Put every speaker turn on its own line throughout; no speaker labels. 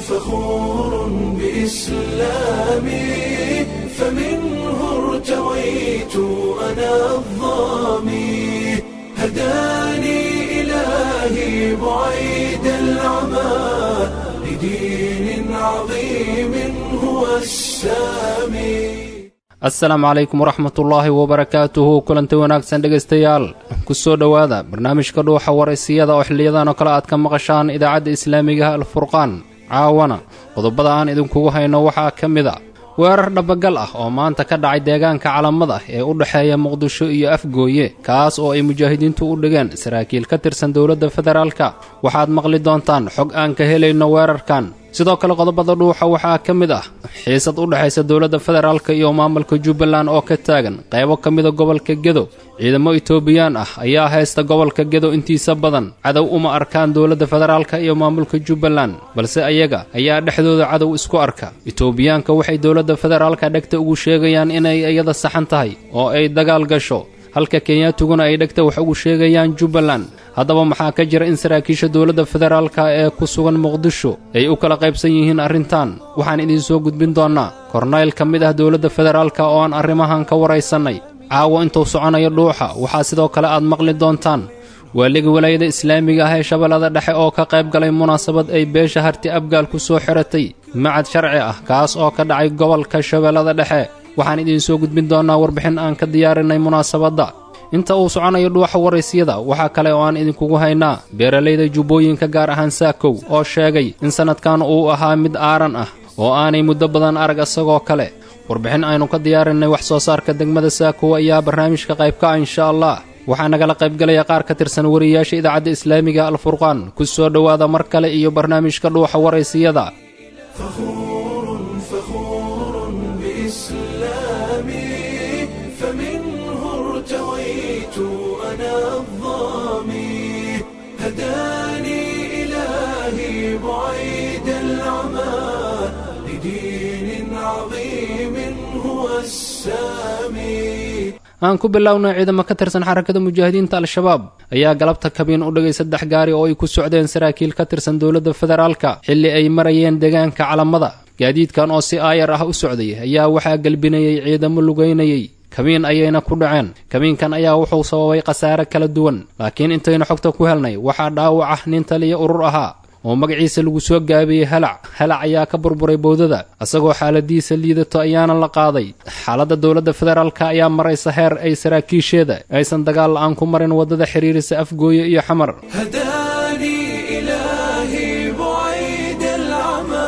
فخور بإسلامي فمنه ارتويت أنا الظامي هداني إلهي بعيد العمى لدين عظيم هو السامي
assalaamu calaykum waraxmatullaahi wabarakaatuhu kulanti wanaagsan dhegaystayaal ku soo dhowaada barnaamijka dhuuxa waraysiyada oo xiliyadan oo kale aad ka maqashaan idaacadda islaamigaha alfurqaan caawana qodobada aan idinkugu hayno waxaa ka mid a weerar dhabagal ah oo maanta ka dhacay deegaanka calamada ee u dhexeeya muqdisho iyo afgooye kaas oo ay mujaahidiintu u dhigeen saraakiil ka tirsan dowladda federaalka waxaad maqli doontaan xog aan ka helayno weerarkan sidoo kale qodobada dhuuxa waxaa ka mid ah xiisad u dhexaysa dowladda federaalka iyo maamulka jubbaland oo ka taagan qaybo ka mida gobolka gedo ciidamo itoobiyaan ah ayaa haysta gobolka gedo intiisa badan cadow uma arkaan dowladda federaalka iyo maamulka jubbaland balse ayaga ayaa dhexdooda cadow isku arka itoobiyaanka waxay dowladda federaalka dhegta ugu sheegayaan inay iyada saxan tahay oo ay dagaal gasho halka kenyaatuguna ay dhegta wax ugu sheegayaan jubbaland haddaba maxaa ka jira in saraakiisha dowladda federaalka ee ku sugan muqdisho ay u kala qaybsan yihiin arrintan waxaan idiin soo gudbin doonnaa kornayl ka mid ah dowladda federaalka oo aan arrimahan ka waraysannay caawa intuu soconayo dhuuxa waxaa sidoo kale aad maqli doontaan waaliga walaayada islaamiga ah ee shabeellada dhexe oo ka qayb galay munaasabad ay beesha harti abgaal ku soo xiratay macad sharci ah kaas oo ka dhacay gobolka shabeellada dhexe waxaan idiin soo gudbin doonnaa warbixin aan ka diyaarinay munaasabadda inta uu soconayo dhuuxa waraysiyada waxaa kale oo aan idinkugu haynaa beeralayda jubbooyinka gaar ahaan saakow oo sheegay in sannadkan uu ahaa mid aaran ah oo aanay muddo badan arag isagoo kale warbixin aynu ka diyaarinay wax soo saarka degmada saakow ayaa barnaamijka qaybka ah insha allah waxaa nagala qaybgalaya qaar ka tirsan wariyayaasha idaacadda islaamiga alfurqaan ku soo dhowaada mar kale iyo barnaamijka dhuuxa waraysiyada
فخور فخور بإسلامي فمنه ارتويت أنا الظامي هداني إلهي بعيد العمى لدين عظيم هو السامي
aan ku bilownay ciidamo ka tirsan xarakada mujaahidiinta al-shabaab ayaa galabta kabiin u dhigay saddex gaari oo ay ku socdeen saraakiil ka tirsan dowladda federaalka xilli ay marayeen deegaanka calamada gaadiidkan oo si aayar ah u socday ayaa waxaa gelbinayay ciidamo lugaynayay kabiin ayayna ku dhaceen kabiinkan ayaa wuxuu sababay khasaare kala duwan laakiin intaynu xogta ku helnay waxaa dhaawac ah nin taliya urur ahaa oo magaciisa lagu soo gaabiyey halac halac ayaa ka burburay bowdada isagoo xaaladiisa liidato ayaana la qaaday xaaladda dowladda federaalka ayaa maraysa heer ay saraakiisheeda aysan dagaal la-aan ku marin waddada xiriirisa afgooye iyo xamar
هداني إلهي بعيد العمى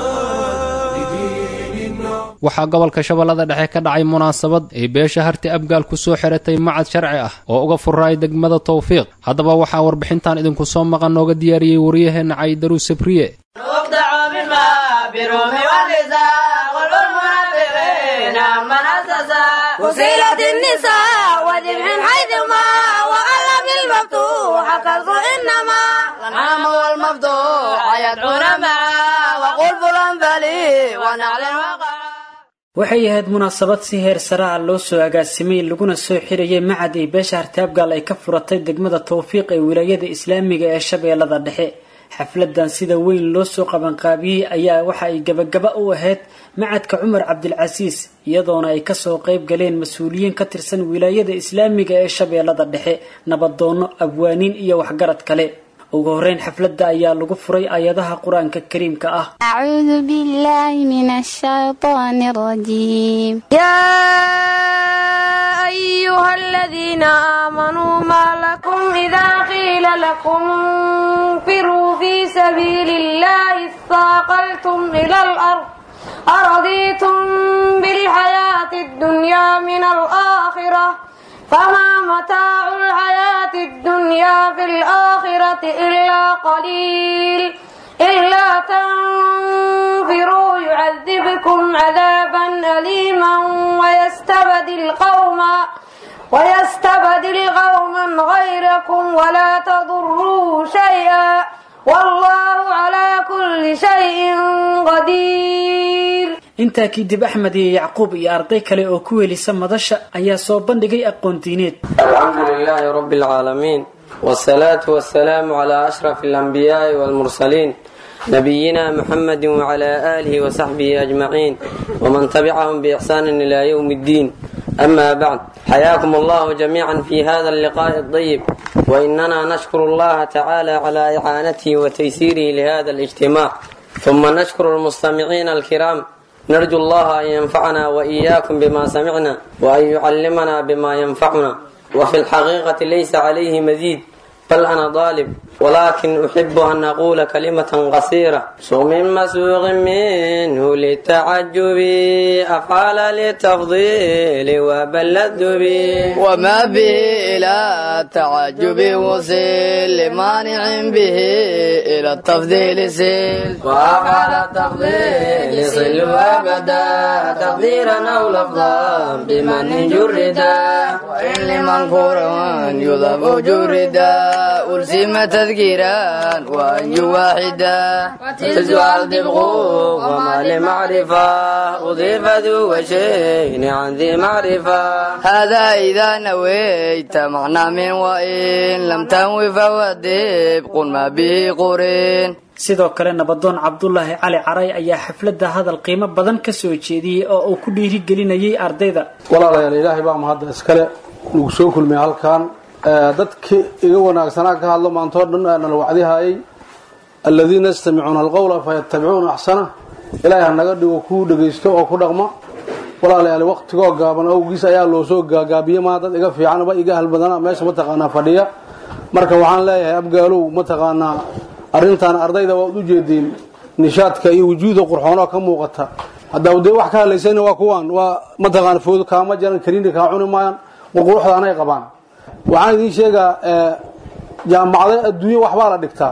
لدين عظيم
waxaa gobolka shabeellada dhexe ka dhacay munaasabad ay beesha harti abgaal ku soo xiratay macad sharci ah oo uga furaay degmada tawfiiq haddaba waxaa warbixintan idinku soo maqan nooga diyaariyey waryaheena caydaru sabriye
نبدع بالماء بروم والنساء والمنافقين من أسسا وسيلة النساء وذبح حيثما وألا بالمفتوح كالص إنما الأنعام والمفتوح يدعون معا وقل فلان بلي ونعل وقع
waxay ahayd munaasabad si heer sare ah loo soo agaasimay laguna soo xirayay macad ay beesha hartaabgaal ay ka furatay degmada tawfiiq ee wilaayada islaamiga ee shabeellada dhexe xafladan sida weyn loo soo qabanqaabiyey ayaa waxa ay gabagaba u ahayd macadka cumar cabdilcasiis iyadoona ay kasoo qayb galeen mas-uuliyiin ka tirsan wilaayada islaamiga ee shabeellada dhexe nabadoono abwaaniin iyo waxgarad kale ugu horeyn xafladda ayaa lagu furay aayadaha qur-aanka kariimka ah
أعوذ بالله من الشيطان الرجيم
يا أيها الذين آمنوا ما لكم إذا قيل لكم انفروا في سبيل الله اثاقلتم إلى الأرض أرضيتم بالحياة الدنيا من الآخرة فما متاع الحياة الدنيا في الآخرة إلا قليل إلا تنفروا يعذبكم عذابا أليما ويستبدل قوما ويستبدل قوما غيركم ولا تضروه شيئا والله على كل شيء قدير
intaa kadib axmed iyo yacquub iyo arday kale oo ku welisa madasha ayaa soo bandhigay aqoon diineed
الحمد لله رب العالمين والصلاة والسلام على أشرف الأنبياء والمرسلين نبينا محمد وعلى آله وصحبه أجمعين ومن تبعهم بإحسان إلى يوم الدين أما بعد حياكم الله جميعا في هذا اللقاء الطيب وإننا نشكر الله تعالى على إعانته وتيسيره لهذا الاجتماع ثم نشكر المستمعين الكرام نرجو الله أن ينفعنا وإياكم بما سمعنا وأن يعلمنا بما ينفعنا وفي الحقيقة ليس عليه مزيد بل أنا ظالم ولكن أحب أن أقول كلمة قصيرة صوم مسوغ منه للتعجب أفعل للتفضيل وبلد به
وما به إلى التعجب وصل لمانع به إلى التفضيل سيل
وأفعل التفضيل صل أبدا تقديرا أو لفظا بمن جردا
وإن لمنكور يضاف جردا ألزم تذكيرا وأن واحدا
تزوى الدبغ وما لمعرفة أضيف ذو وشين عن ذي معرفة
هذا إذا نويت معنى من وإن لم تنوي فهو الدبق ما به قرين
sidoo kale nabadoon cabdulaahi cali caray ayaa xafladda hadal qiimo badan ka soo jeediyey oo uu ku dhiirigelinayay ardayda
walaalayaal ilaahay baa mahadda iskale nagu soo kulmay halkan dadkii iga wanaagsanaa ka hadlo maantoo dhan nala wacdihayay aladiina yastamicuuna alqowla fayattabicuuna axsana ilaahay ha naga dhigo kuu dhegaysto oo ku dhaqma walaalayaal waqtigoo gaaban awgiis ayaa loo soo gaagaabiye maa dad iga fiicanba iga halbadana meesha mataqaanaa fadhiya marka waxaan leeyahay abgaalow mataqaanaa arrintan ardayda waad u jeediin nishaadka iyo wujuuda qurxoonoo ka muuqata haddaa dee wax ka hadlaysayna waa kuwaan waa mataqaana foodo kaama jaran kariini kaa cuni maayaan qurquruxda anay qabaan waxaan idiin sheegaa jaamacada adduunye waxbaa la dhigtaa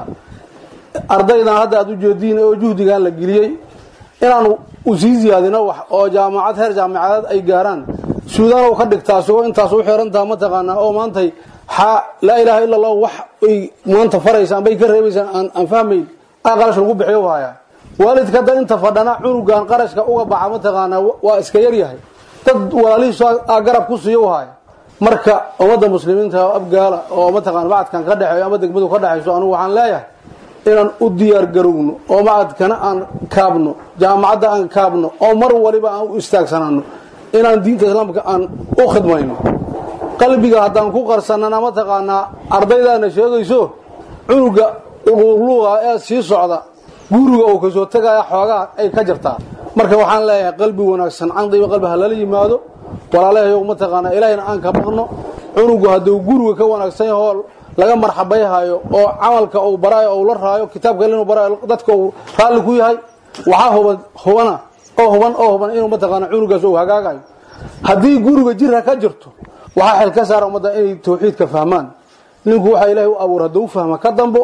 ardaydan hadda aad u jeediin oo juhdigan la geliyey inaan usii ziyaadino wax oo jaamacad heer jaamacadeed ay gaaraan suudaan u ka dhigtaa isagoo intaas u xirantaha mataqaanaa oo maantay xaa laa ilaaha illa allah wax ay maanta faraysaan bay ka reebaysaan aan aan fahmayn aa qarash lagu bixiyo haya waalidka hadda inta fadhana cunugan qarashka uga baxa mataqaanaa waa iska yaryahay dad walaalihiisu aa garab ku siiyo haya marka ummadda muslimiinta abgaala oo mataqaana macadkan ka dhexeeyo ama degmadu ka dhexayso anugu waxaan leeyahay inaan u diyaar garowno oo macadkana aan kaabno jaamacadda aan kaabno oo mar waliba aan u istaagsanano inaan diinta islaamka aan u khidmayno qalbiga haddaan ku qarsanana mataqaanaa ardaydaana sheegayso cunuga luuqa ee sii socda guriga uu kasoo tegaya xoogaa ay ka jirtaa marka waxaan leeyahay qalbi wanaagsan candiba qalbi ha lala yimaado walaalahayow mataqaanaa ilaahayna aan ka baqno cunugu hadduu guriga ka wanaagsan yahoo laga marxabayhayo oo camalka uu baraayo ou la raayo kitaabka inuu baraayo dadka uu raalli ku yahay waxaa huban hubana oo huban oo huban inuu mataqaana cunugaas uu hagaagayo haddii guriga jirha ka jirto waxaa xel ka saara ummadda inay tawxiidka fahmaan ninku waxaa ilaahay u abuur hadduu fahma ka dambo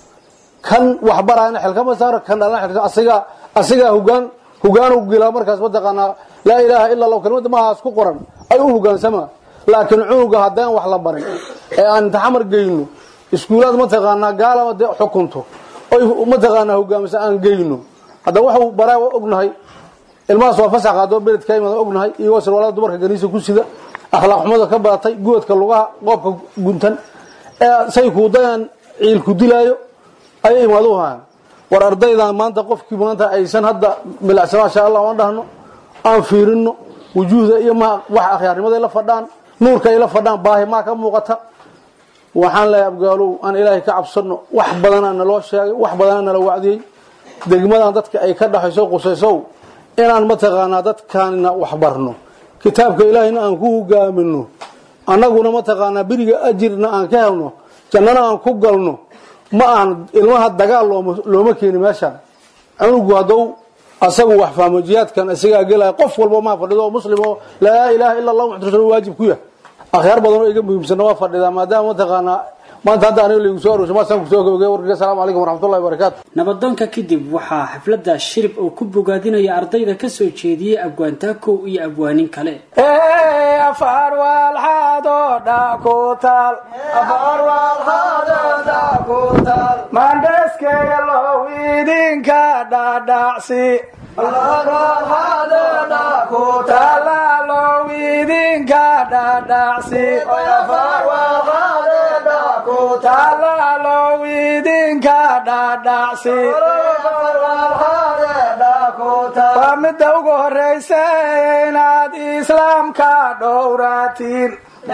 kan waxbaraana xel kama saaro kan dhalana xel asigaa asigaa hogaan hogaan u gilaa markaas mataqaanaa laa ilaaha illa allah kelimada maahaas ku qoran ay u hogaansamaa laakiin cunuga haddaan wax la barin ee aan taxamar geyno iskuulaad mataqaanaa gaalama dee xukunto oy mataqaanaa hogaamisa aan geyno hadda waxuu baraa waa ognahay ilmahaas waa fasax qaadoo beledka imaada ognahay iyagoo sarwaalada dumarka ganiisa ku sida akhlaaq xumada ka badatay guwadka lugaha qoobka guntan ee say kuudayaan ciilku dilaayo ayay imaadu hayaan war ardaydan maanta qofkii maanta aysan hadda milacsa maasha allah aan dhahno aan fiirino wujuuhda iyo ma wax akhyaarnimaday la fadhaan nuurka ay la fadhaan baahi maa ka muuqata waxaan leeyahay abgaalow aan ilaahay ka cabsano wax badanaa naloo sheegay wax badanaa nala wacdiyey degmadan dadka ay ka dhaxayso qusaysow inaan mataqaanaa dadkaanina wax barno kitaabka ilaahayna aan ku hogaamino annaguna mataqaanaa beriga ajirna aan ka helno jannana aan ku galno ma ahan ilmaha dagaal looma keeni meeshaan cunugu haddou asagu wax fahmo jihaadkan isagaa gelaya qof walba maa fadhido oo muslim oo laa ilaaha illa allah muxamad rasul waajib ku yahay akhyaar badan oo iga muhiimsanna waa fadhidaa maadaama mataqaanaa maanta hadda aniga laygu soo aroosay maasaan kusoo gabagay warkiga asalaamu calaykum waraxmatullahi wabarakaatu
nabadoonka kadib waxaa xafladda shirib uu ku bogaadinaya ardayda ka soo jeediyey abwaantaakow iyo abwaanin kale
mandheskega low idinka dhadhacsi talaalow idinka dhadhacsi talaalow idinka dhaadhacsi waa midda ugu horraysa inaad islaamka dhowratiin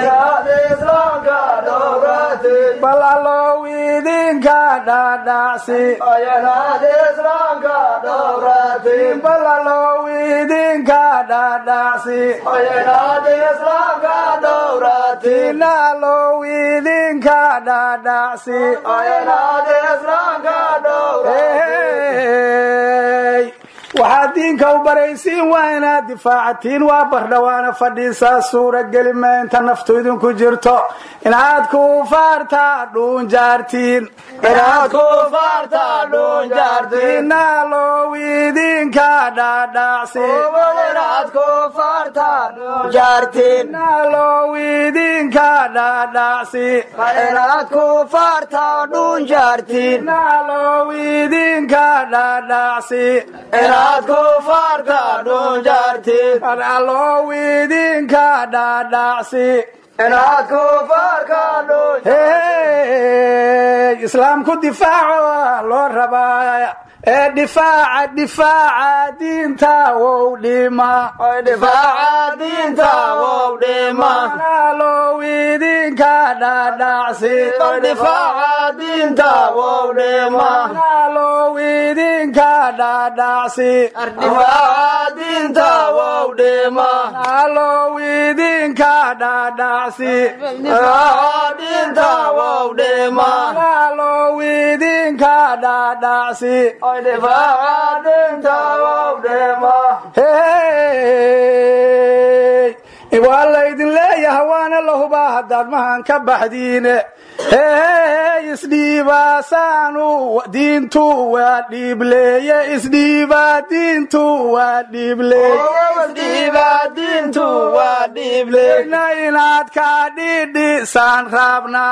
bal allow idinka dhaadhacsi bal allow idinka dhaadhacsi ina allow idinka dhaadhacsi Hey, waxaad diinka u baraysiin waa inaad difaacatiin waa bardhawaana fadhiisaa suurageli ma inta naftu idinku jirto inaad kufaarta dhuunjaartiin inaalow idinka dhaadhacsi inaalow idinka dhaadhacsi inaalow idinka dhaadhacsi alalow idinka dhaadhacsi hey islaamku difaaco loo rabaa ee difaaca difaaca diinta wow dhima alow idinka dhaadhacsi alow idinka dhaadhacsi alow idinka dhaadhacsi alow idinka dhaadhacsi hey waa laydin leeyaha waana la hubaa haddaad mahan ka baxdiine hey isdhiibaasaanu diintu waa dhiibleeye isdhiiba diintu waa dhiibleeyena inaad ka dhidhisaan raabnaa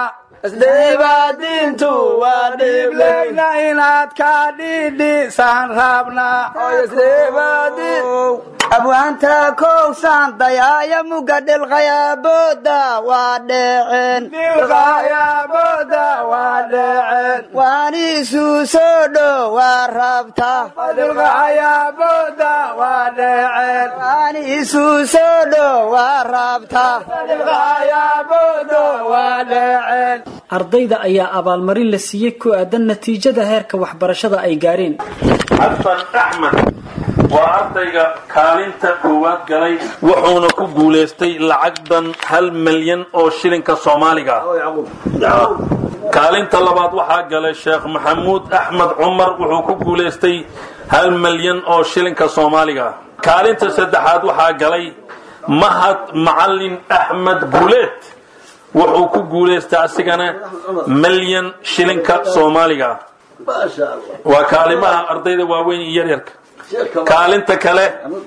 leyna inaad ka dhidhisaan raabnaa
abwaanta kowsaan dayaaya muga dhilqayaabooda waa dheeceen
dhilqayaabooda waa dheeceen
waaniisuu soo dhow waa rabta
dhilqayaabooda waa dheeceen
waaniisuu soo dhow waa rabta
dhilqayaabooda waa dheeceen
ardayda ayaa abaalmarin la siiyey ku aadan natiijada heerka waxbarashada ay gaareen
xasan axmed waa ardayga kaalinta koowaad galay wuxuuna ku guulaystay lacagdan hal milyan oo shilinka soomaaliga ah kaalinta labaad waxaa galay sheekh maxamuud axmed cumar wuxuu ku guulaystay hal milyan oo shilinka soomaaliga ah kaalinta saddexaad waxaa galay mahad macalin axmed guuleed wuxuu ku guulaystay asigana milyan shilinka soomaaliga ah waa kaalimaha ardayda waaweyn iyo yaryarka kaalinta kale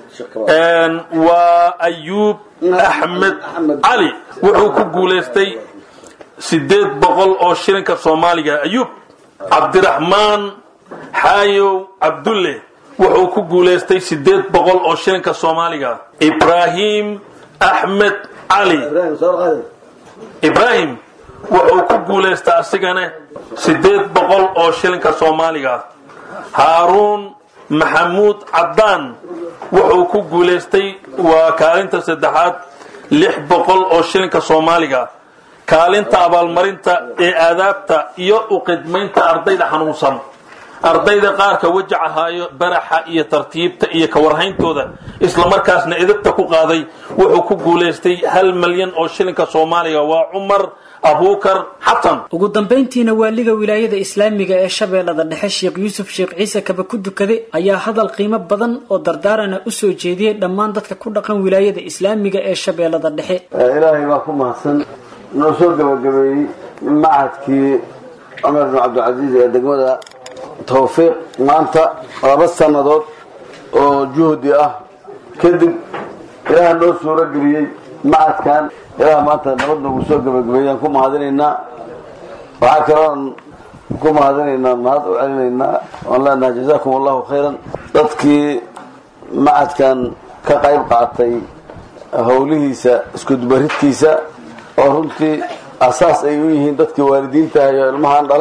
waa ayuub axmed cali wuxuu ku guulaystay sideed boqol oo shilinka soomaaliga ayuub cabdiraxmaan xaayow cabdulle wuxuu ku guulaystay sideed boqol oo shilinka soomaaliga ibraahim axmed cali ibraahim wuxuu ku guulaystay asigana sideed boqol oo shilinka soomaaliga haaruun maxamuud caddaan wuxuu ku guulaystay waa kaalinta saddexaad lix boqol oo shilinka soomaaliga kaalinta abaalmarinta ee aadaabta iyo u qidmaynta ardayda xanuunsan ardayda qaarka wajac ahaayo baraxa iyo tartiibta iyo kawarhayntooda islamarkaasna edabta ku qaaday wuxuu ku guulaystay hal milyan oo shilinka soomaaliga waa cumar abuukar xasan
ugu dambayntiina waaliga wilaayada islaamiga ee shabeellada dhexe sheekh yuusuf sheekh ciise kaba ku dukade ayaa hadal qiimo badan oo dardaarana u soo jeediyey dhammaan dadka ku dhaqan wilaayada islaamiga ee shabeellada dhexe
ilaahay baa ku mahadsan noo soo gabagabeeyey macadkii cumar bin cabdilcasiis ee degmada tawfiiq maanta laba sannadood oo juhdi ah kadib ilaah noo suuro geliyey macadkan ilaah maanta nabad noogu soo gabagabeeyaan ku mahadinaynaa waxaa kaloon ku mahadinaynaa mahad u celinaynaa oon leenahay jazaakum allahu khayran dadkii macadkan ka qayb qaatay howlihiisa iskudubaridkiisa oo runtii asaas ay u yihiin dadkii waalidiinta iyo ilmahaan dhalay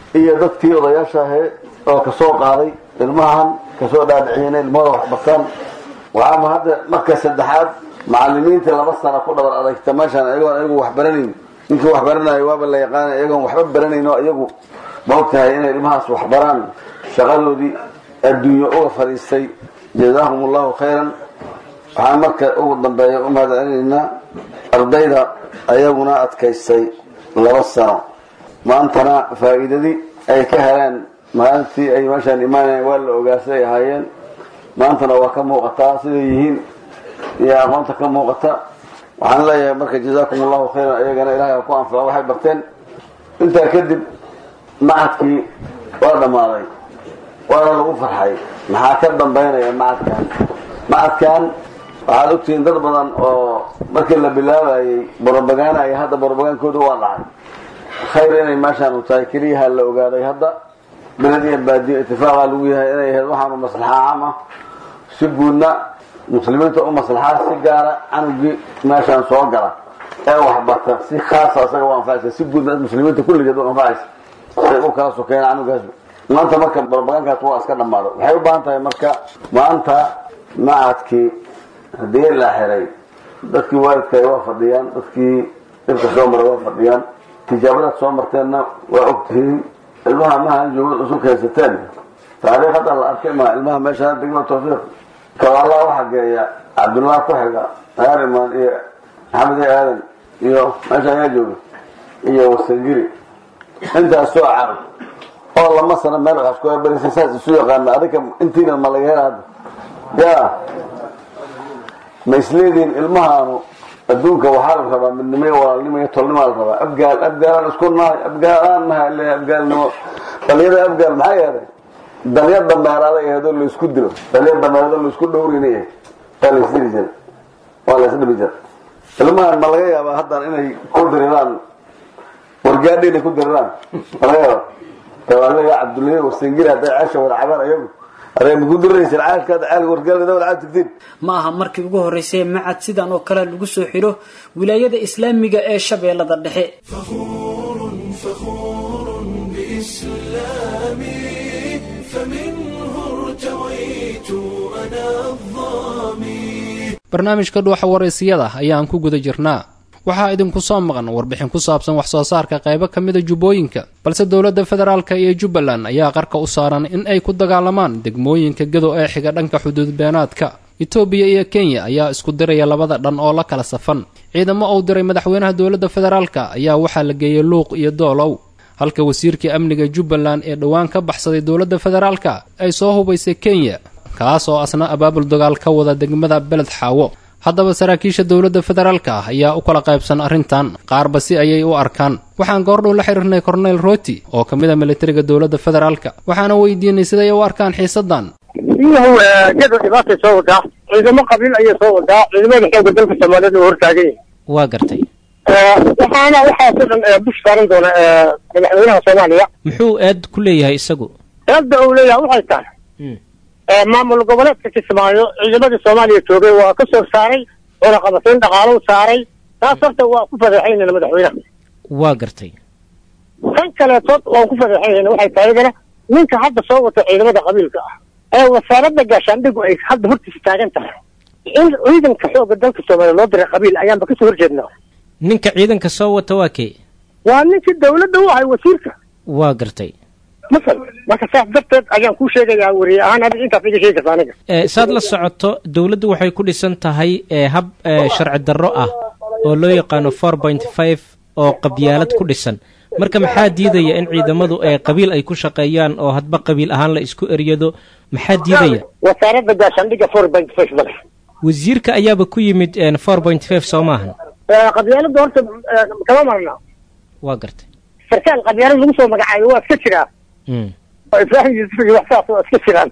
iyo dadkii odayaasha ahee oo kasoo qaaday ilmahan kasoo dhaadhiciyeen ilmahooda waxbartaan waxaama hadda marka saddexaad macalimiintii laba sana ku dhabar adagta meeshaan iyagoon iyagu wax baranayn ninkii wax baranayo waaba la yaqaana iyagoon waxba baranayn oo iyagu maogtahay inay ilmahaas waxbaraan shaqadoodii adduunyo uga fadhiistay jazaahum allahu khayran waxaan marka ugu dambeeya u mahad celinaynaa ardayda ayaguna adkaystay laba sano maantana faa'iidadii ay ka heleen maalintii ay meeshaan imaanayeen waa la ogaasay ahaayeen maantana waa ka muuqataa siday yihiin iyo aqoonta ka muuqata waxaan leeyahay marka jazaakum allahu khayran ayagana ilahay ha ku anfaco waxay barteen intaa kadib macadkii waa dhammaaday waana lagu farxay maxaa ka dambaynaya macadkan macadkan waxaad ogtihiin dad badan oo markii la bilaabayay borobaganaya hadda borobagaankooda waa dhacay khayr inay meeshaan u tahay keliyaha la ogaaday hadda beled iyo baadiyo itifaaqa lagu yahay inay ahayd waxaanu maslaxa caam ah si guudna muslimiinta u maslaxaa si gaara canugii meeshaan soo gala ee waxbarta si khaasa isaga u anfacaysa si guudna muslimiinta kulligeed u anfacaysa say u kala sokeen canugaas maanta marka borobagankaas waa iska dhammaado waxay u baahan tahay marka maanta macadkii haddii la xiray dadkii waalidka waa fadhiyaan dadkii dhibka soo maray waa fadhiyaan tijaabadaad soo marteenna waa ogtihiin ilmaha mahaan joogad usug haysateen taariikh hadda la arkay ma ilmaha meesha degmada tawfiiq kabaalaa waxaa geeya cabdullah ku xiga hariman iyo maxamed e aadan iyo meesha ayaa jooga iyo wasangiri intaas soo carab oo lama sano meel waxaas ku abarisay saas isu yaqaana adinka intiina ma laga hela hadda ya ma isleediin ilmahaanu adduunka waxaa la rabaa midnimo iyo walaalnimo iyo tolnimaa la rabaa abgaal abgaalaan isku nahay abgaalaan nahay le abgaalnimo dhalinyada abgaal maxaa yeelay dalya dameeraada aheedoo laisku dilo dalya dameeraadoo laisku dhowrina yahay waa la isdili jira waa la isdhibi jira ilmahan ma laga yaabaa haddan inay ku diriraan wargaadhi inay ku diriraan ma laga yaaba tawaaleya cabdullahi warsangiri hadday ceesha warcabaan ayagu
ma aha markii ugu horreysay macad sidan oo kale lagu soo xiro wilaayada islaamiga ee shabeellada dhexe
barnaamijka dhuuxa waraysiyada ayaan ku guda jirnaa waxaa idinku soo maqan warbixin ku saabsan wax soo saarka qaybo ka mida jubbooyinka balse dowladda federaalka iyo jubbaland ayaa qarka u saaran in ay ku dagaalamaan degmooyinka gado ee xiga dhanka xuduud beenaadka etoobiya iyo kenya ayaa isku diraya labada dhan oo la kala safan ciidamo uu diray madaxweynaha dowladda federaalka ayaa waxaa la geeyey luuq iyo doolow halka wasiirkii amniga jubbaland ee dhowaan ka baxsaday dowladda federaalka ay soo hubaysay kenya kaas oo asna abaabul dagaal ka wada degmada beled xaawo haddaba saraakiisha dowladda federaalka ah ayaa u kala qaybsan arrintan qaarba si ayay u arkaan waxaan goordhow la xiriirnay korneyl roti oo ka mid a militariga dowladda federaalka waxaana weydiinay siday u arkaan xiisadan
iyahu gado dhibaatay soo wadaa ciidamo qabiil ayay soo wadaa ciidamada xooga dalka soomaaliyeed oo hortaagan yahay
waa gartay
waxaana waxaasoo dhan bush saaran doona madaxweynaha soomaaliya
muxuu eed ku leeyahay isagu
eedda uu leeyahay waxay tahay maamul goboleedka kismaayo ciidamadii soomaaliya joogay waa ka soo saaray oona qabatayn dhaqaalow saaray taas horta waa ku fadeexaynayna madaxweynaha
waa gartay
kan kaleetood waan ku fadeexaynayna waxay tahay iyadana ninka hadda soo wata ciidamada qabiilka ah ee wasaaradda gaashaandhigu ay hadda hortiisa taagan tahay in ciidanka xooga dalka soomaaliya loo diray qabiil ayaanba kasoo horjeednaa
ninka ciidanka soo wata waa kee
waa ninkii dawladda u ahay wasiirka
waa gartay
masal marka saas darteed ayaan kuu sheegayaa weriye ahaan adiga intaas iga sheegi karta aniga
saad la socoto dowladdu waxay ku dhisan tahay hab sharci darro ah oo loo yaqaano four point five oo qabyaalad ku dhisan marka maxaa diidaya in ciidamadu qabiil ay ku shaqeeyaan oo hadba qabiil ahaan la isku eryado maxaa diidaya
wasaaradda gaashaandhiga four point five madax
wasiirka ayaaba ku yimid four point five soo maahan
qabyaaladda horta kama marna
waa gartay
sarkaal qabyaalad lagu soo magacaayo waa iska jiraa ibrahim yuusuf iyo wax saas waa iska jiraan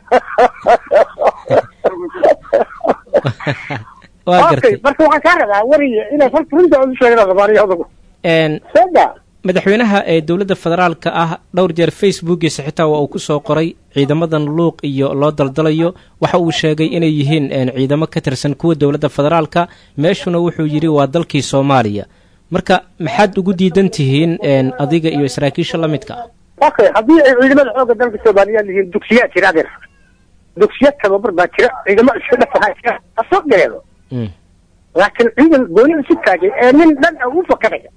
waa gartay
marka waxaan kaa rabaa weriye inaad horta runta u sheegada soomaaliya odagu sada
madaxweynaha ee dowladda federaalka ah dhowr jeer facebookiisa xitaa waa uu ku soo qoray ciidamadan luuq iyo loo daldalayo waxa uu sheegay inay yihiin ciidamo ka tirsan kuwa dowladda federaalka meeshuna wuxuu yidhi waa dalkii soomaaliya marka maxaad ugu diidan tihiin adiga iyo saraakiisha la midka ah
okay haddii ay ciidamada xoogga dalka soomaaliyeed yihiin dugsiyaa jira adeer dugsiya tababar baa jira ciidamo iska dhafahaa jira ha soo galeedo laakiin ciidan gooni isu taagay ee nin dhan ah u fakadaya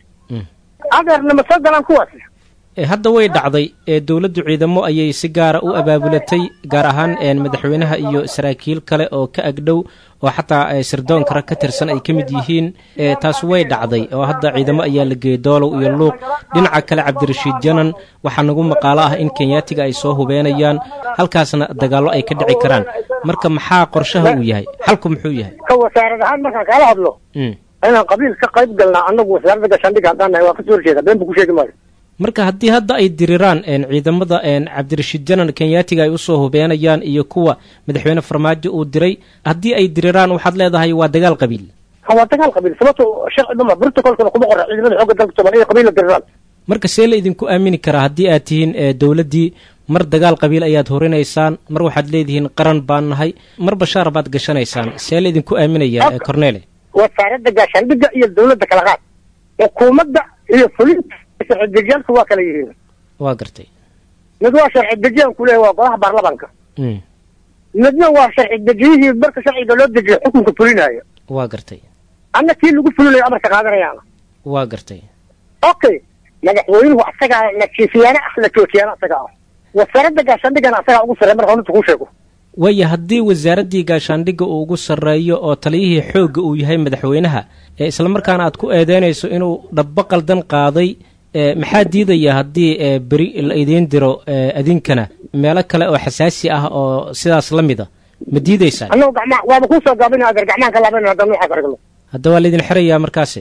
adeerna ma soo galaan kuwaasi
E, hadda way dhacday ee dowladdu ciidamo ayay si gaara u abaabulatay gaar ahaan een, madaxweynaha iyo saraakiil kale oo ka agdhow oo xataa e, sirdoonka rag ka tirsan ay ka mid yihiin e, taas way dhacday oo hadda ciidamo ayaa la geeyey doolow iyo luuq dhinaca kale cabdirashiid janan waxaa nagu maqaalo ah in kenyaatiga ay soo hubeenayaan halkaasna dagaallo ay ka dhici karaan marka maxaa qorshaha uu yahay xalku muxuu yahay
ka wasaarad ahaan markaan kaala hadlo
Mm.
inaan qabiil ka qayb galnaa annagu wasaaradda gaashaandhigga haddaan nahay waa kasoo horjeeda been bu ku sheegi maayo
marka haddii hadda ay diriraan een, ciidamada een, cabdirashiid janan kenyaatiga ay usoo hubeenayaan iyo kuwa madaxweyne farmaajo uu diray haddii ay diriraan waxaad leedahay waa dagaal qabiil
ha waa dagaal qabiil sababto sharci dhuma protocolkana kuma qora ciidamada xoogga dalka soomaaliya inay qabiil la diriraan
marka see la idinku aamini karaa haddii aad tihiin ee dowladdii mar dagaal qabiil ayaad horinaysaan mar waxaad leedihiin qaran baan nahay mar bashaar baad gashanaysaan see la idinku aaminayaa ee cornele
wasaaradda gaashaandhigga iyo dowladda kala qaad xukuumadda iyo fulinta sharci dejiyaalku waa kala yihiin
waa gartay
mid waa sharci dejiyan ku leeyahay waa golaha baarlamaanka
Mm,
midna waa sharci dejiyihii marka sharciga loo dejiyo xukunka fulinaayo
waa gartay
anna kii lagu fulinayo amarka qaadanayaan
waa gartay
okay madaxweynuhu asagaa la jiifiyaana ah la joojiyaana asagaa ah wasaaradda gaashaandhiggana asagaa ugu sarreey marka horta kuu sheego
waaya haddii wasaaraddii gaashaandhigga uu ugu sarreeyo oo taliyihii xoogga uu yahay madaxweynaha ee islamarkaana aad ku eedeynayso inuu dhabbo qaldan qaaday ee maxaa diidaya haddii ee beri la idiin diro ee adinkana meelo kale oo xasaasi ah oo sidaas la mida ma diidaysaan
annagu gacmaa waaba kuu soo gaabinaya adeer gacmaan ka laabanayna haddaan noocaas aragno
hadda waa laydin xirayaa markaasi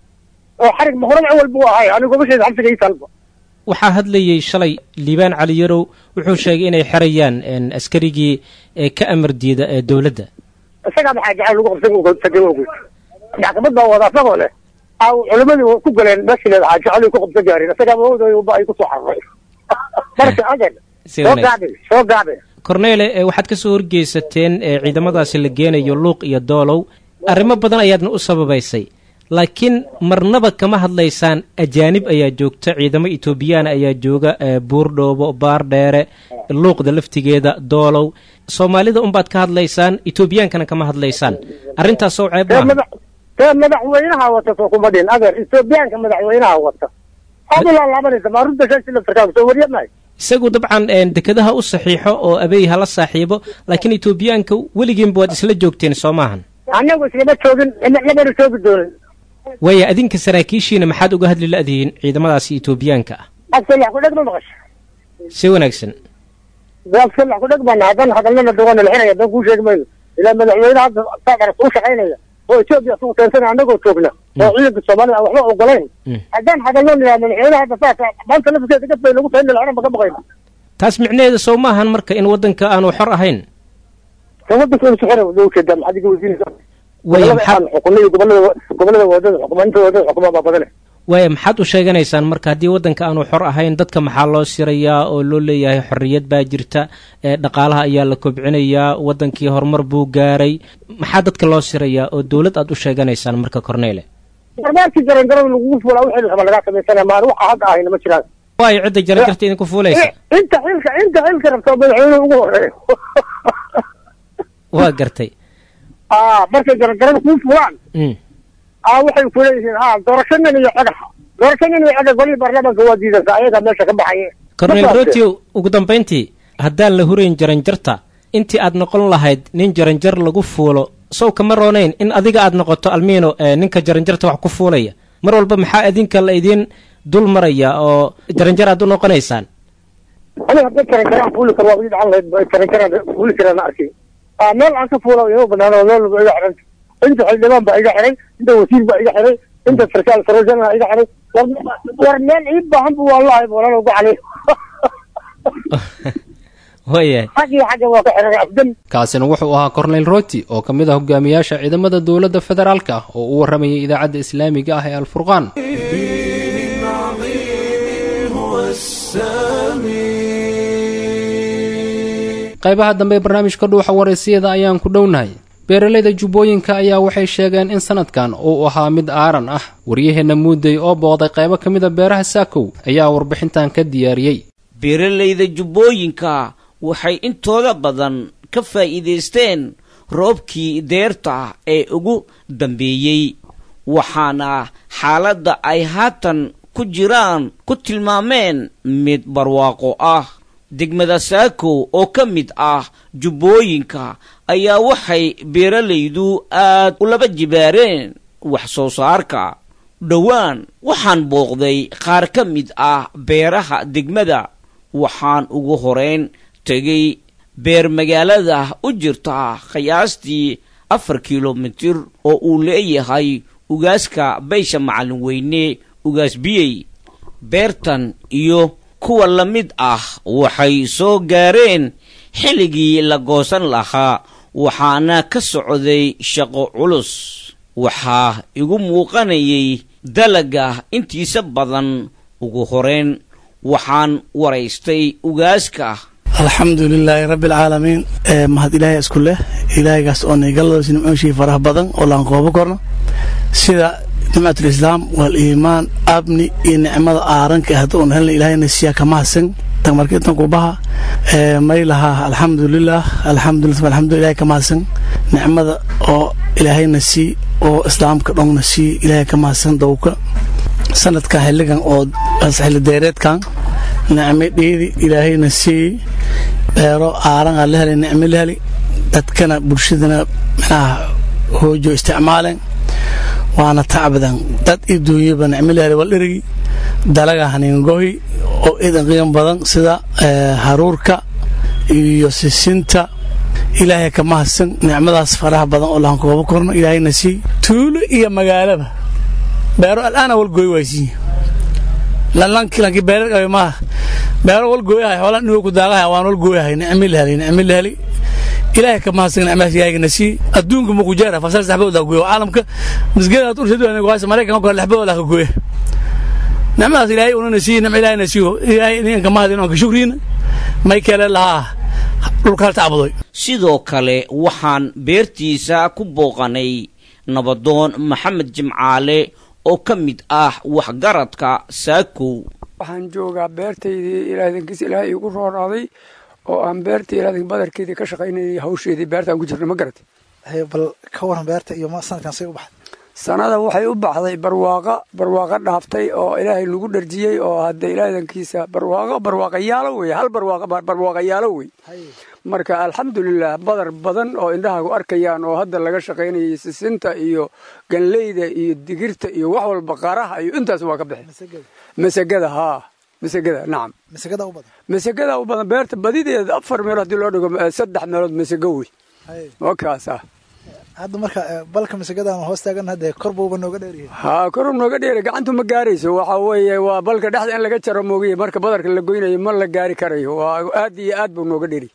oo xarig ma horaba awal buu ahay anigu gobasheeda xabsiga ii talba
waxaa hadlayey shalay liibaan cali yarow wuxuu sheegay inay xerayaan een, askarigii ee ka amar diida ee dowladda
isagaa maxaa jacayl lagu qabsan tagay ogeyd maxkamad baa wada asagoo leh aa culimadii ku galeen meeshii leedahaa jacayl ku qabsan gaarin isagaa mawadooba ay kusoo xararay marka adeer
Si
soo
wanaagsan.
gaabi soo gaabi
korneele ee waxaad ka soo horgeysateen ee ciidamadaasi la geenayo luuq iyo doolow arrimo badan ayaadna u sababaysay laakiin marnaba kama hadlaysaan ajaanib ayaa joogta ciidamo etoobiyaan ayaa jooga ee buurdhoobo baardheere luuqda laftigeeda doolow soomaalida unbaad ka hadlaysaan etoobiyaankana kama hadlaysaan arrintaasoo ceeb
tee
maaha
madax tee madaxweynaha wata soo kuma dhin adeer ethoobiyaanka madaxweynaha wata waxaad u laalaabanaysa ma arrinta shashi laftarkaaga soo wariya mahay
isagu dabcan een, dekedaha u saxiixo oo abeey hala saaxiibo laakiin etoobiyaanka weligiinba waad isla joogteen soo maahan
annagu islama joogin lamana joogi doonin
waaya adinka saraakiishiina maxaad uga hadli la'dihiin ciidamadaasi etoobiyaanka ah
absalax ku dheg ma maqasho
si wanaagsan
absalax ku dheg baana haddaan hadalnana doona la xiraya been kuu sheegi mayno ilaa madaxweyne hadda saa dharas u shaqaynaya oo etoobiya isugu keensana annagoo joogna oo ciidanka soomaalida aan waxba ogolayn haddaan hadalno nidhaa madaxweyne hadda saas maanta lafteeda gad bay nagu tahay in lacana ka baqayna
taas micnaheeda sow maahan marka in waddanka aanu xor ahayn
ka waddanka inu sixira loo jeedaa maxaad iga weydiinaysaa
Waaya,
gobolada
maxaad-
aan xukunay iyo gobolada gobolada wadada xukuma inta wadada xukuma baa badane
waaya maxaad u sheeganaysaan marka haddii waddanka aanu xor ahayn dadka maxaa loo sirayaa oo loo leeyahay xorriyad baa jirta ee dhaqaalaha ayaa la kobcinayaa waddankii horumar buu gaaray maxaa dadka loo sirayaa oo dowlad aad u sheeganaysaan marka corneele
barbaarkii jaranjarada lagugu fuulaa wixii raba lagaa samaysana maan waxa hadda ahayna ma jiraan
waayo cidda jaranjarta idinku fuulaysa
inta xilka inta xilka rabta oo madaxweynuhu ugu horeeyo
waa gartay
aa markay jaranjarada kuu fulaan
Mm.
aa waxay ku leeyihiin aa doorashadan iyo codaxa doorashadan iyo codax golihii baarlamaanka waa diidanka ayagaa meesha ka baxaye
cornel rotio ugu dambayntii haddaan la hurayn jaranjarta intii aad noqon lahayd nin jaranjar lagu fuulo sow kama roonayn in adiga aad noqoto almiino ee ninka jaranjarta wax ku fuulaya mar walba maxaa idinka la idiin dul maraya oo jaranjar aad u noqonaysaan
aniga hadda jaranjaraan fuuli karo waa ii dhacan lahayd ba jaranjaraan fuuli karaan arkay aa meel aan ka fuula ima banaan oo meel walba iga xiran inta xildhibaan baa iga xiray inta wasiir baa iga xiray inta sarkaal sarwajan baa iga xiray war war meel ii baahan bu wallahi bolan ugu cali
waayahay
xag iyo xagga waa ka xiray afdan
kaasina wuxuu ahaa cornel roti oo ka mid ah hogaamiyaasha ciidamada dowladda federaalka ah oo u warramayay idaacadda islaamiga ah ee alfurqaan
هو السامي
qaybaha dambe ee barnaamijka dhuuxa waraysiyada ayaan ku dhownahay beeralayda jubbooyinka ayaa waxay sheegeen in sanadkan uu ahaa mid aaran ah waryaheenna muudey oo booqday qaybo ka mida beeraha saakow ayaa warbixintan ka diyaariyey
beeralayda jubbooyinka waxay intooda badan ka faa'iidaysteen roobkii deerta ee ugu dambeeyey waxaana xaaladda ay haatan ku jiraan ku tilmaameen mid barwaaqo ah degmada saakow oo ka mid ah jubbooyinka ayaa waxay beeralaydu aad u laba jibaareen wax soo saarka dhowaan waxaan booqday qaar ka mid ah beeraha degmada waxaan ugu horeyn tegay beer magaalada u jirta qiyaastii afar kilomitir oo uu leeyahay ugaaska baysha macallin weyne ugaas biyey beertan iyo kuwa la mid ah waxay soo gaareen xilligii la goosan lahaa waxaana ka socday shaqo culus waxaa igu muuqanayay dalaga intiisa badan ugu horeyn waxaan waraystay ugaaska
alxamdu lilaahi rabbi alcaalamiin mahad ilaahay isku leh ilaahaygaas oo naygalloos nimcooshii faraha badan oo laan qoobo korno sida nimcatulislaam waaliimaan abni iyo nicmada aaranka hadda uun helna ilaahayna siyaa kama hasan marka intan kubaha may lahaa alxamdulilah alxamdulilah alxamdulilah ilahay kama hasan nicmada oo ilaahayna sii oo islaamka dhongna sii ilaahay kama hasan dowka sanadkan xilligan oo xilli deereedkan nicmo dheedi ilaahayna sii beero aaran aa la helay nicmo la heli dadkana bulshadana manaha hoojo isticmaaleen waana tacbadan dad iyo duunyaba nicmo la helay waldherigi dalaga haniingohi oo idan qiimo badan sida haruurka iyo sisinta ilaahay kama hadsan nicmadaas faraha badan oo lahan koobo korno ilaahayna sii tuulo iyo magaalaba beero al'aana walgooy waaysiiye lanki beerar maaha beero walgooyahay xoola nigo ku daaqahay waan walgooyahay nicmi la helay nicmi la helay ilaahay kama hadsan nicmadaas ilaahayna sii adduunka ma ku jeera fasal saxbooda gooyo caalamka misgeeda urshadu goaysa maraykanka kale lexbooda ka gooya nicmadaas ilaahay unana sii nicma ilaahayna siiyo ilaahay idin kama hadin oon ka shukriina may kale lahaa dhulka hal tacbudoy
sidoo kale waxaan beertiisa ku booqanay nabadoon maxamed jimcaale oo ka mid ah waxgaradka saakow
waxaan joogaa beertaydii ilaadankiis ilaahay iigu roonaaday oo aan beertii ilaadank badarkeedii ka shaqaynayay hawsheedii beertaan ku jirna ma garatay
bal ka waran beerta iyo sanadkan say u baxday
sanada waxay u baxday barwaaqa barwaaqa dhaaftay oo ilaahay lagu dharjiyey oo hadda ilaadankiisa barwaaqo barwaaqayaalo wey hal barwaaqa barwaaqayaalo wey marka alxamdulilah badar badan oo indhahagu arkayaan oo hadda laga shaqaynayay sisinta iyo ganleyda iyo digirta iyo wax walba qaraha iyo intaas waa ka bixi masagada haa masagada nacam
masagada u badan
masagada u badan beerta badideeda afar meelood haddii loo dhigo saddex meelood masago wey wakaas ah
hadda marka balka masagadan hoos taagan hadda kor buuba nooga dheeryahay
haa koru nooga dheera gacantu ma gaarayso waxa weeye waa balka dhexda in laga jaro moogiye marka badarka la goynayo ma la gaari karayo waa aad iyo aad buu nooga dheeri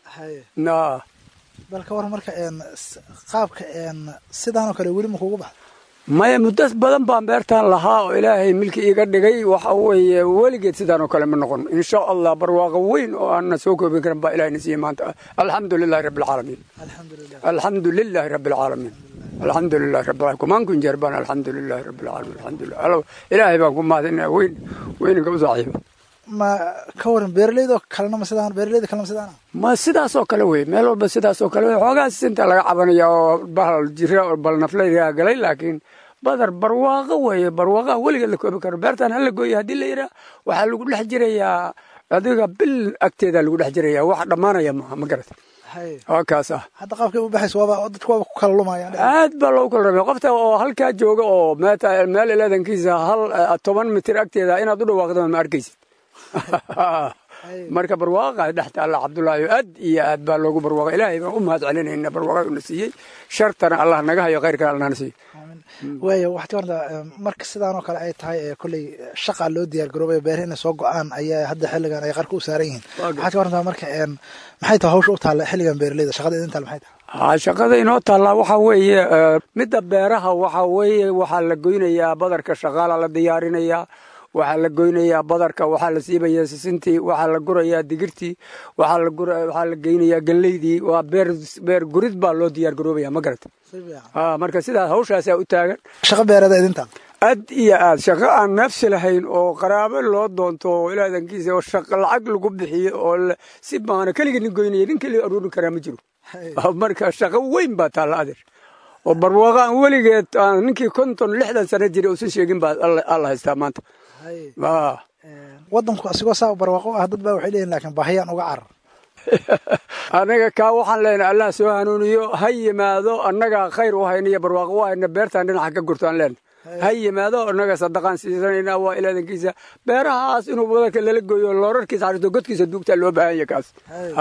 na
bal ka waran marka qaabka sidaanoo kale weli ma kugu baxda
maya muddas badan baan beertaan lahaa oo ilaahay milki iiga dhigay waxa weeye weligeed sidaan oo kale ma noqon insha allah barwaaqo weyn oo aanna soo koobin karin baa ilahayna siiyey maanta alxamdu lilahi rabbi alcaalamiin alxamdu lilahi rabbi alcaalamiin alxamdu lilahi rabbi alcaalamiin kumaan kun jeer baan alxamdu lilahi rabbi alcaalamiin alxamdulillah ilaahay baan ku mahadinaya weyn weyninka u saaxiiba
ma ka waran beeralaydo kalena ma sidaan beeralayda kalena ma sidaan
ma sidaas oo kale wey meel walba sidaas oo kale wey xoogaa sisinta laga cabanaya oo bahal jira oo bal naflaygaa galay laakiin badar barwaaqo weeye barwaaqaha weligeed la koobi karo beertaan hala gooya haddii la yidhaah waxaa lagu dhex jirayaa adiga bil agteeda lagu dhex jirayaa wax dhammaanaya maaha ma garata waa kaas ah
hadda qaabkay u baxayso waaba dadku waaba ku kala lumayaan
aad baa loogu kala ramay qofta oo halkaa jooga oo meeta meel ilaadankiisa hal toban mitir agteeda inaad u dhawaaqdo ma arkaysid marka barwaaqa dhex taalla cabdullaahi aad iyo aad baa loogu barwaaqa ilaahay baan u mahad celinayna barwaaqada una siiyey shartana allah naga hayo khayrkana allah na siiyo
waaya waxaad ka wartaa marka sidaanoo kale ay tahay kolley shaqa loo diyaar garoobay beer inay soo go-aan ayaa hadda xilligan ay qarka u saaran yihiin waxaad ka wartaa marka maxay tahay hawsha u taalla xilligan beeraleyda shaqada idin taal maxay tahay
ha shaqada inoo taallaa waxaa weeye midda beeraha waxaa weeye waxaa la goynayaa badarka shaqaala la diyaarinayaa waxaa la goynayaa badarka waxaa la siibayaa sisintii waxaa la gurayaa digirtii waxaa la gura waxaa la geynayaa ganleydii waa beer beer gurid baa loo diyaar garoobaya ma garata marka sidaas hawshaasaa u taagan
shaqa beerada idinta
ad iyo aad shaqo aan nafsi lahayn oo qaraabo loo doonto oo ilaadankiisa oo shaqo lacag lagu bixiyo oo si baana keligii nin goynaya nin keligii aruurin karaa ma jiro marka shaqo weyn baa taalla adeer oo barwaaqo aan weligeed aan ninkii konton lixdan sano jiray uusan sheegin baa alla haystaa maanta
wadanku asigoo saa barwaaqo ah dad baa waxay leeyihin laakiin baahiyaan uga carar
annaga kaa waxaan leenahay allah soo hanuuniyo ha yimaado annagaa khayr u hayna iyo barwaaqo u hayna beertaan dhinaca ka gurtaan leenahay ha yimaado annaga sadaqaan siisanayna waa ilaadankiisa beerahaas inuu wadanka lala gooyo loorarkiisa xarito godkiisa duugtaa loo baahan yahay kaas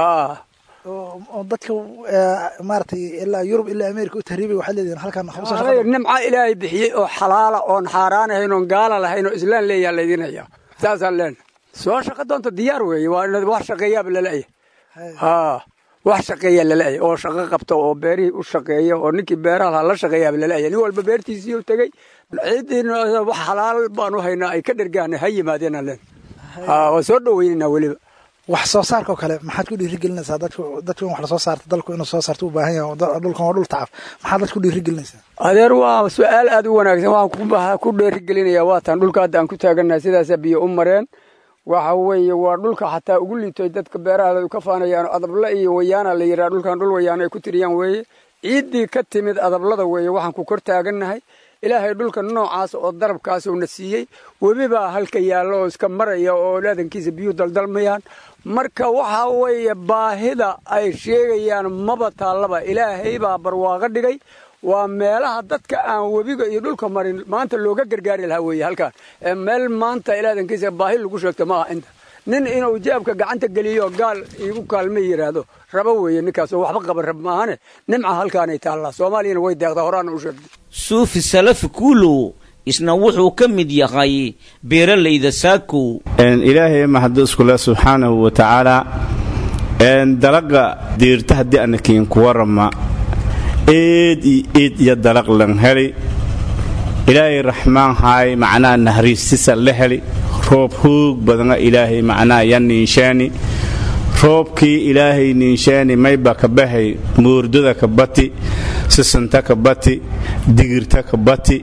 oo dadka maaragtay ilaa yurub ilaa america u tahriibay waxaad leedihin halkan
nimca ilaahay bixiyey oo xalaala oon xaaraan ahayn oon gaala lahayn oo islaan leeyaha laydin hayaa saasaan leenahay soo shaqo doonta diyaar weeye waa wax shaqeeyaaba laleeyahay haa wax shaqeeya laleeyahay oo shaqo qabta oo beerihii u shaqeeya oo ninkii beeraha lahaa la shaqeeyaaba laleeyahay nin walba beertiisii u tegey ciidiina wax xalaal baan u haynaa ay ka dhergaan ha yimaadeenaan leenahay haa waa soo dhoweynaynaa weliba
wax soo saarka oo kale maxaad ku dhiirigelinaysaa dadku dadku in wax lasoo saarto dalku inuu soo saarto u baahan yahay dhulkan waa dhul tacab maxaad dadku dhiirigelinaysaa
adeer waa su-aal aad u wanaagsan waxaan ku dhiirigelinayaa waataan dhulka hadda aan ku taagannahay sidaasaa biyo u mareen waxa weeye waa dhulka xataa ugu liitoy dadka beeraha ka faanayaan adabla iyo wayaana la yidhaha dhulkan dhul wayaana ay ku tiriyaan weeye ciiddii ka timid adablada weeye waxaan ku kor taagannahay ilaahay dhulka noocaas oo darabkaas uuna siiyey webi baa halka yaalla oo iska maraya oo laadankiisa biyuhu daldalmayaan marka waxa weeye baahida ay sheegayaan maba taallaba ilaahay baa barwaaqo dhigay waa meelaha dadka aan webiga iyo dhulka marin maanta looga gargaari lahaa weeye halkaan meel maanta ilaadankiisa baahi lagu sheegto ma aha inta nin inuu jaabka gacanta geliyo gaal iigu kaalma yidhaahdo rabo weeye ninkaas oo waxba qaban rab maahane nimca halkaanay taallaa soomaaliyana way deeqdaa horaana u sheegtay
suufi salafi kuulow isna wuxuu ka mid yahay beeralayda saakow
ilaahay mahadu iskule subxaanahu wa tacaala dalaga diirta haddii anakiin ku warama eed iyo eed iyo dalag lan heli ilaahay raxmaan haay macnaha nahriistisa la heli roob hoog badana ilaahay macnaha ya niinshaani roobkii ilaahay niinshaani mayba ka bahay moordada ka bati sisanta ka bati digirta ka bati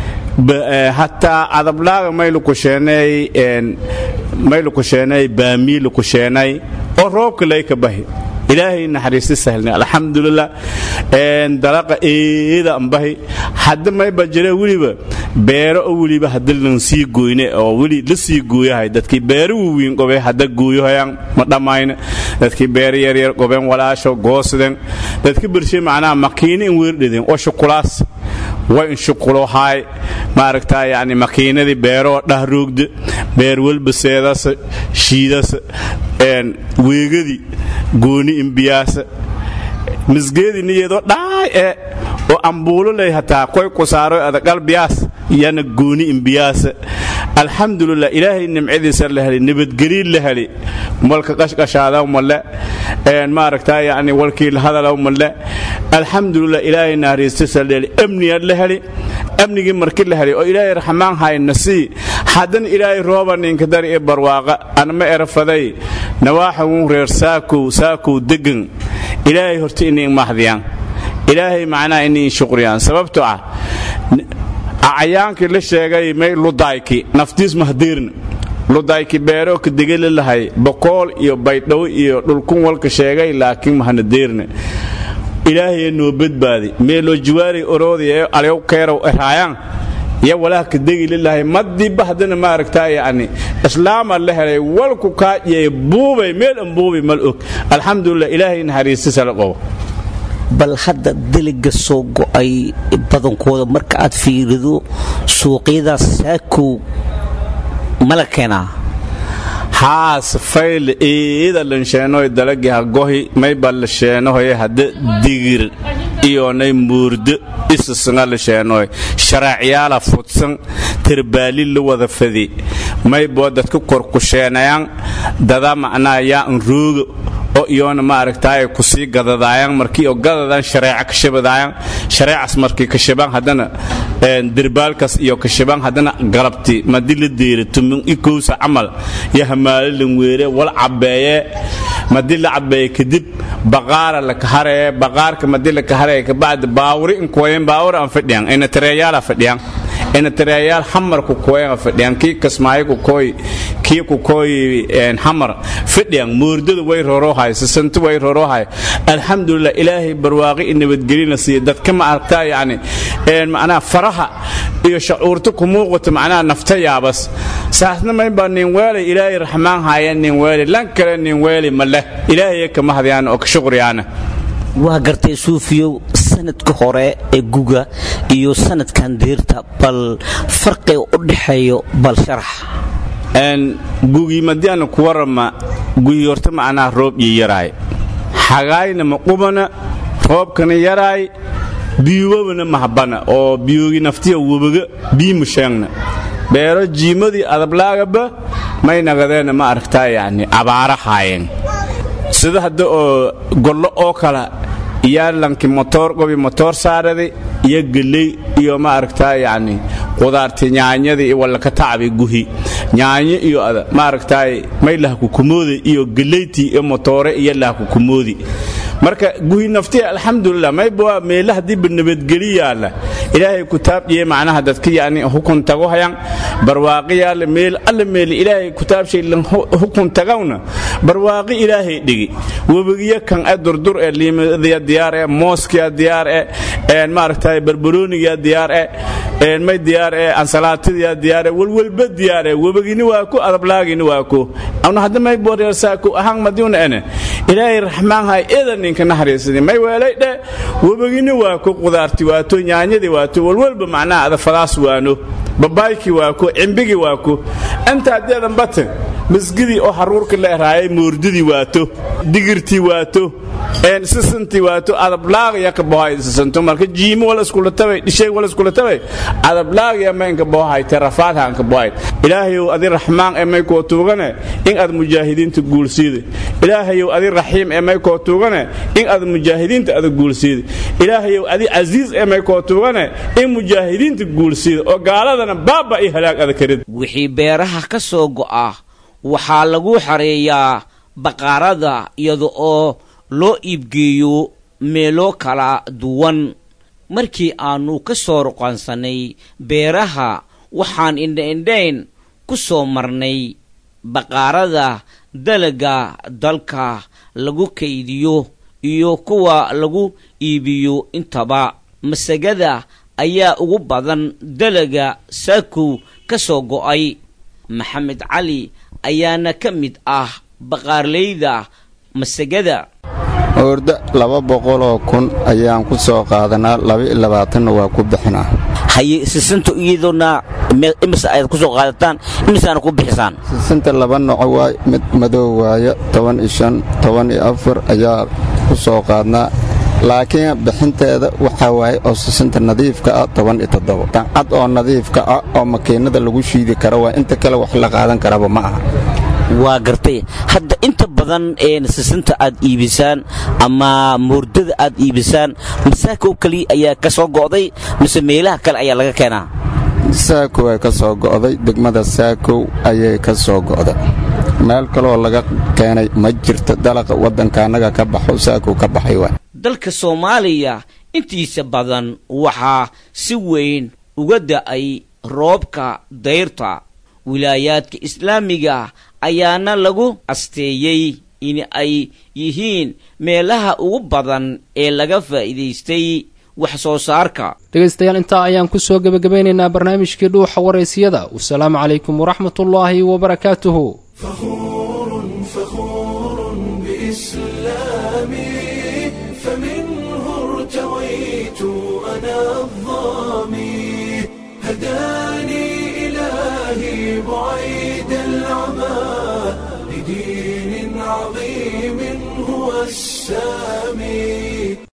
hataa adablaaga maylukusheenay maylukusheenay baamii lukusheenay oo roobka lay ka bahi ilaahay naxariisti sahlna alxamdulilah dalaqa eeda ambahi hadda mayba jira weliba beero oo weliba hadda lan sii goyne oo weli la sii gooyahay dadkii beero wawiin qobe hadda gooyohayaan ma dhammayne dadkii beero yaryar qobeen walaasho goosden dadka bershe macnaha makiina in weerdhedeen oo shukulaas way in shuqulohaay maaragtaa yani makiinadii beeroo dhahroogda beer welbaseedasa shiidasa weegadii gooni imbiyaasa misgeedii niyeedoo dhaay ee oo ambuulo ley hataa koy kusaaro adagalbiyaas yana gooni imbiyaasa alxamdulilah ilaahay nimcadiisa la heli nabadgeliin la heli walka qashqashaadaw male maaragtaa yani walkii hadalaw male alxamdulilah ilaahay naariistisa la heli amniya la heli amnigii marki la heli oo ilaahay raxmaan hayna sii haddana ilaahay rooba ninka dar i barwaaqa anma erafaday nawaaxagun reer saakow saakow degan ilaahay horta iniin mahdiyaan ilaahay macnaha iniin shuqriyaan sababto ah acayaankii la sheegay may ludayki naftiis mahdiirna ludayki beero ka degeli lahay bokool iyo baydhow iyo dhulkun walka sheegay laakiin mahana deerna ilaahaya noo badbaadi meeloo jiwaari oroodaya alyow keerow eraayaan iyo walaha ka degi lilahay madiba haddana maaragtaa yani islaama la helay walku kaajiyay buubay meel an buubay mal og alxamdulilah ilaahay naxariistisa la qobo
bal hadda deliga soo go'ay badankooda marka aad fiirido suuqyadaas saakow mala keenaa
haas fayle eeda lansheenoy dalagi hagohi mayba la sheenohoye hadda digir iyonay muurdo isisnga la sheenoy sharacyaala fudsan terbaali la wada fadi mayboo dadka korkusheenayaan dada macnaa yaa an rooga oo iyoona maaragtaay kusii gadadaayan markii oo gadadan shareeca kashabadaayan shareecas markii kashabaan haddana dirbaalkas iyo kashabaan haddana galabti madi la deera tumin ikowsa camal yo hamaalilan weere wal cabeeye madi la cabeeye kadib baqaara la kaharee baqaarka madi la kaharee kabacdi baawuri inkuwayen baawur aan fadhiyan ina tareeyaala fadhiyan inatareeyaal xamar ku kooyan fadhiyan kii kasmaayo ku kooy kii ku kooy xamar fadhiyan moordada way rorohay sisantu way rorohay alxamdulilah ilaahay barwaaqi i nabadgelina siiya dadka ma aragtaa yacni macnaha faraha iyo shacuurta ku muuqata macnaha nafta yaabas saasna maynbaa nin weelay ilaahay raxmaan haaya nin weelay lan kale nin weelay ma leh ilaahay kama hadayaan oo ka shuqriyaana
waa gartay suufiyow sanadka hore ee guga iyo sanadkan diirta bal farqiga u dhexeeyo bal sharax
gugii madiana ku warama guyi horta macnaha roob iyo yaraay xagaayna ma qubana roobkana yaraay biyuwabana mahbana oo biyoogi naftiya webaga biimu sheegna beero jiimadii adablaagaba may nagadeena ma aragtaa yacni abaara haayeen sida hadda oo gollo oo kala iyaa lanki motoor gobi motoor saarada iyo geley iyo ma aragtaa yacni qudaarti nyaanyadii wallaka tacbi guhi nyaanyo iyo ada ma aragtaay may lahkukumoodi iyo geleyti iyo motoore iyo lahkukumoodi marka guhi naftiya alxamdulilah mayba meela hadiiba nabadgeli yaalla ilaahay kutaabdhiye macnaha dadka yani hukun tago hayan barwaaqi yaalla meel alla meel ilaahay kutaabshay lan hukun tagawna barwaaqi ilaahay dhigi webigiyo kan e durdur ee liimadiya diyaar e mooskiya diyaar e een maaragtay barbaroonigiya diyaar e may diyaar e ansalaatidiya diyaar e walwalba diyaar e webigini waa ku adablaagini waa ku awna hadda may boreersaako ahaan madiuna ene ilaahay raxmaanhay eedan ninka naxariisadi may weelay dhe webigini waa ku qudaarti waato nyaanyadii waato walwalba macnaha adafadaas waano babaayki waa ku cimbigi waa ku inta haddeedan bate masgidii oo haruurka la eraayay moordidii waato digirtii waato sisantii waato adablaaqya ka bohay sisanto marka jiimo wala iskula tabay dhishay wala iskula tabay adablaaqya ma inka bohay tarafaad hanka bohay ilaahayow adi raxmaan ee may koo tuugane in aad mujaahidiinta guulsiida ilaahayow adi raxiim ee may koo tuugane in aad mujaahidiinta ada guulsiida ilaahayow adi casiis ee may koo tuugane in mujaahidiinta guulsiida oo gaaladana baaba iyo halaag ada karid
wixii beeraha ka soo go'a waxaa lagu xareeyaa baqaarada iyada oo loo iibgeeyo meelo kala duwan markii aannu ka soo ruqansannay beeraha waxaan indhaindhayn ku soo marnay baqaarada dalaga dalka lagu kaydiyo iyo kuwa lagu iibiyo intaba masagada ayaa ugu badan dalaga saakow ka soo go'ay maxamed cali ayaana ka mid ah baqaarleyda masagada
oorda laba boqoloo kun ayaan ku soo qaadanaa laba-iyo labaatanna waa ku bixinaa
haye sisinta iyadoona imise ayaad ku soo qaadataan imisaana ku bixisaan
sisinta laba noco waay mid madow waaya toban iyo shan toban iyo afar ayaa ku soo qaadnaa laakiin bixinteeda waxaa waaye oo sisinta nadiifka ah toban iyo toddobo dancad oo nadiifka ah oo makiinada lagu shiidi karo waa inta kale wax la qaadan karaba ma aha
waa gartay hadda inta badan ee sisinta aad iibisaan ama moordada aad iibisaan masaakow keliya ayaa ka soo go'day mise meelaha kale ayaa laga keenaa
saakow ay ka soo go'day degmada saakow ayay ka soo go'da meel kaloo laga keenay ma jirto dalaqa waddanka annaga ka baxo saakow ka baxay waa
dalka soomaaliya intiisa badan waxaa si weyn uga da'ay roobka dayrta wilaayaadka islaamiga ayaana lagu asteeyey in ay yihiin meelaha ugu badan ee laga faa'iidaystay wax soo saarka
dhegaystayaal intaa ayaan ku soo gebagabeynaynaa barnaamijkii dhuuxa waraysiyada wasalaamu calaykum waraxmatullaahi wabarakaatuhu
بعيد العمى لدين عظيم هو السامي